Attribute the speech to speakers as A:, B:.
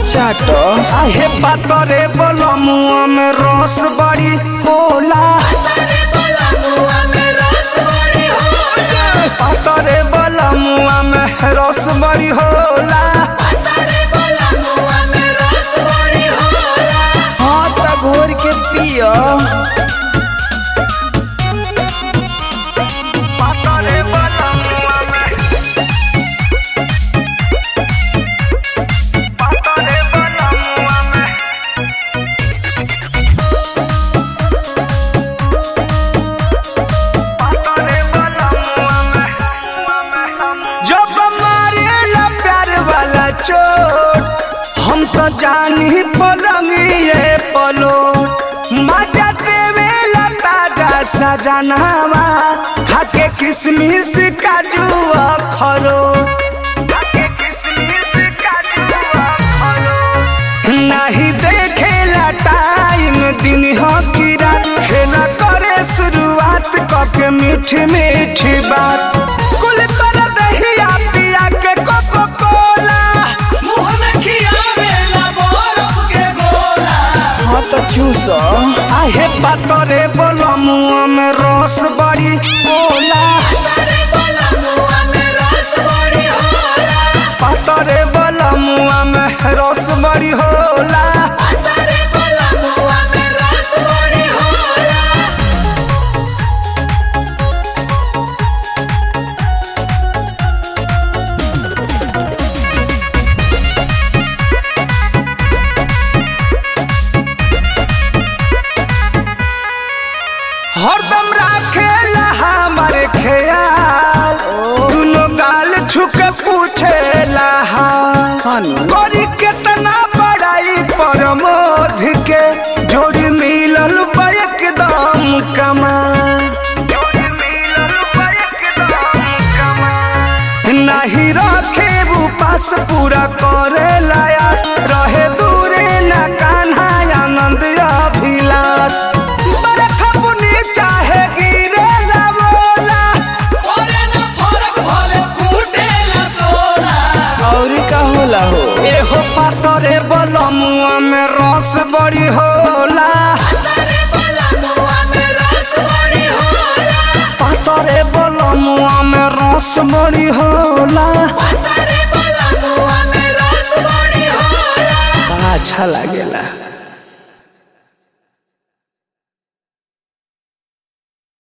A: चाट
B: आहे पातरे बलमुआ में रस बड़ी होला पातरे बलमुआ में रस बड़ी होला
A: हाँ त घोर के पियो
B: पातरे बलमुआ में पातरे बलमुआ में पातरे बलमुआ में जब मारेला प्यार वाला चोट हम तो जानी पलंगिए पलो मजा देवेला ताजा सजनावा खाके किसमिस काजू खरो नहीं देखेला टाइम दिन हो की रात खेला करे शुरुआत कके मीठी मीठी बात कुल कर दहिया पिया के कोको कोला मुंह में खियावेला बरफ के गोला
A: हाँ त चूस
B: आहे पातरे बोलो मुंह में रस बड़ी बोला पातरे बोलो मुंह में रस बड़ी होला हरदम राखेला हमारे ख्याल दुनो गाल छुके पूछेला हाल
A: खानु
B: करी केतना बड़ाई पर मोध के जोड़ी मिलल बा एकदम कमाल नहीं रखे वो पास पूरा करे लायास रहे दूरे न कान्हा आनंद अभिलाष बरखा बुनी चाहे गिरे ना बोला
A: और का होला हो
B: एहो पातरे बलमुआ में रस बड़ी होला पातरे बलमुआ में रस बड़ी होला
A: बड़ा अच्छा लागेला